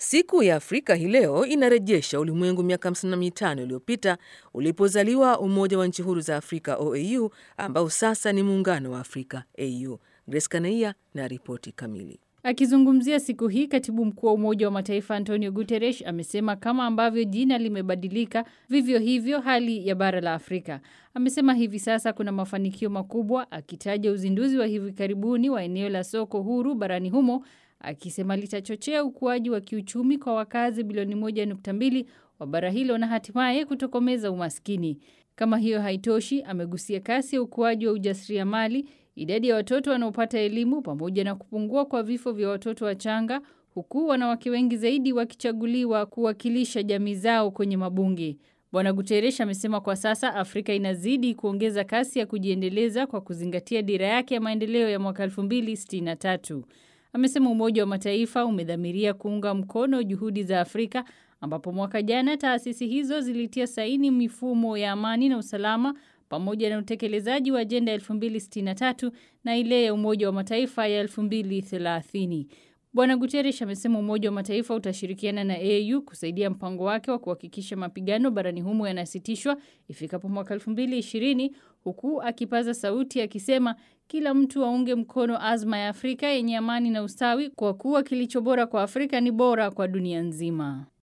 Siku ya Afrika hii leo inarejesha ulimwengu miaka 55 iliyopita ulipozaliwa Umoja wa Nchi Huru za Afrika OAU, ambao sasa ni Muungano wa Afrika AU. Grace Kanaia na ripoti kamili. Akizungumzia siku hii, katibu mkuu wa Umoja wa Mataifa Antonio Guterres amesema kama ambavyo jina limebadilika, vivyo hivyo hali ya bara la Afrika. Amesema hivi sasa kuna mafanikio makubwa, akitaja uzinduzi wa hivi karibuni wa eneo la soko huru barani humo, akisema litachochea ukuaji wa kiuchumi kwa wakazi bilioni 1.2 wa bara hilo na hatimaye kutokomeza umaskini. Kama hiyo haitoshi, amegusia kasi ya ukuaji wa ujasiriamali, idadi ya watoto wanaopata elimu pamoja na kupungua kwa vifo vya watoto wachanga, huku wanawake wengi zaidi wakichaguliwa kuwakilisha jamii zao kwenye mabunge. Bwana Guterres amesema kwa sasa Afrika inazidi kuongeza kasi ya kujiendeleza kwa kuzingatia dira yake ya maendeleo ya mwaka 2063. Amesema Umoja wa Mataifa umedhamiria kuunga mkono juhudi za Afrika ambapo mwaka jana taasisi hizo zilitia saini mifumo ya amani na usalama pamoja na utekelezaji wa ajenda ya 2063 na ile ya Umoja wa Mataifa ya 2030. Bwana Guterres amesema Umoja wa Mataifa utashirikiana na AU kusaidia mpango wake wa kuhakikisha mapigano barani humo yanasitishwa ifikapo mwaka 2020 huku akipaza sauti akisema kila mtu aunge mkono azma ya Afrika yenye amani na ustawi kwa kuwa kilicho bora kwa Afrika ni bora kwa dunia nzima.